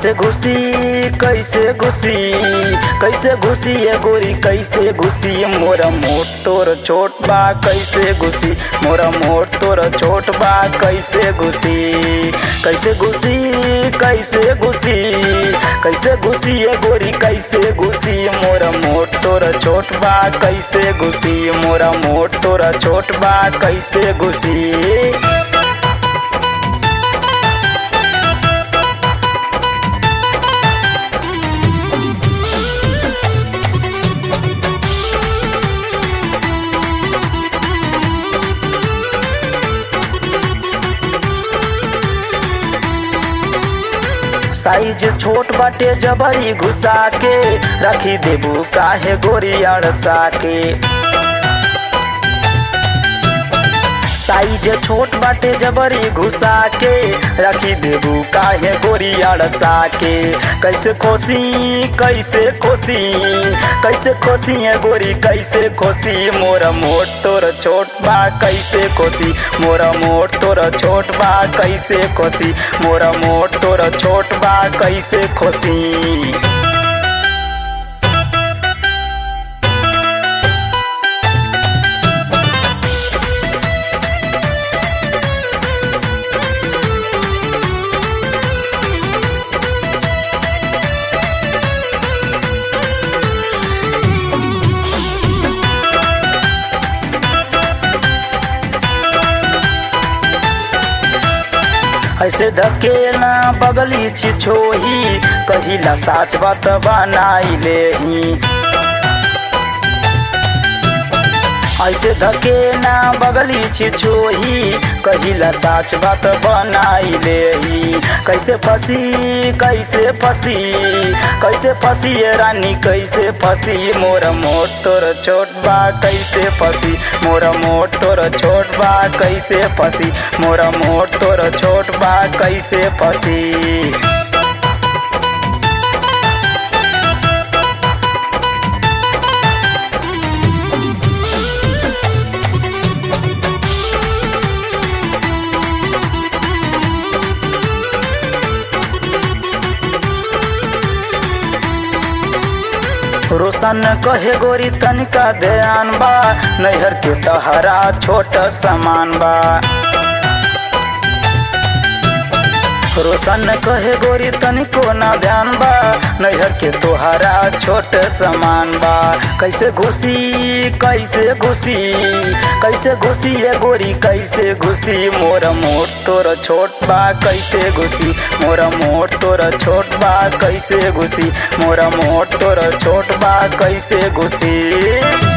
कैसे घुसी कैसे घुसी कैसे घुसी ये गोरी कैसे घुसी मोरा मोट तोर छोट बा कैसे घुसी मोरा मोट तोर छोट बा कैसे घुसी कैसे घुसी कैसे घुसी कैसे घुसी ये गोरी कैसे घुसी मोरा मोट तोर छोट बा कैसे घुसी मोरा मोट तोर छोट बा कैसे घुसी साइज छोट बाटे जबरी घुसा के रखी देबू काहे गोरी अड़सा के साइज छोट बाटे जबरी घुसा के रखी देबू काहे गोरी अड़सा के कैसे खोसी कैसे खोसी कैसे खोसी है गोरी कैसे खोसी मोरा मोट तोर छोट बा कैसे खोसी मोरा मोट तोर छोट बा कैसे खोसी मोरा मोट तोर छोट बा कैसे खोसी ऐसे धकेला बगली छिछोही कहिला साच बात बनाई लेही ऐसे धकेला बगली छिछोही कहिला साच बात बनाई लेही कैसे फंसी कैसे फंसी कैसे फंसी ये रानी कैसे फंसी मोर मोट तोर छोट बा कैसे फंसी मोर मोट तोर छोट बा कैसे फंसी मोर मोट तोर छोट बा कैसे फंसी रोशन कहे गोरी तनिका ध्यान बा नैहर के तहरा छोट समान बा रोशन कहे गोरी तनिको ना ध्यान बा नैहर के तोहरा छोट समान बा कैसे घुसी कैसे घुसी कैसे घुसी ये गोरी कैसे घुसी मोर मोट तोर छोट बा कैसे घुसी मोर मोट तोर छोट बा कैसे घुसी मोर मोट तोर छोट बा कैसे घुसी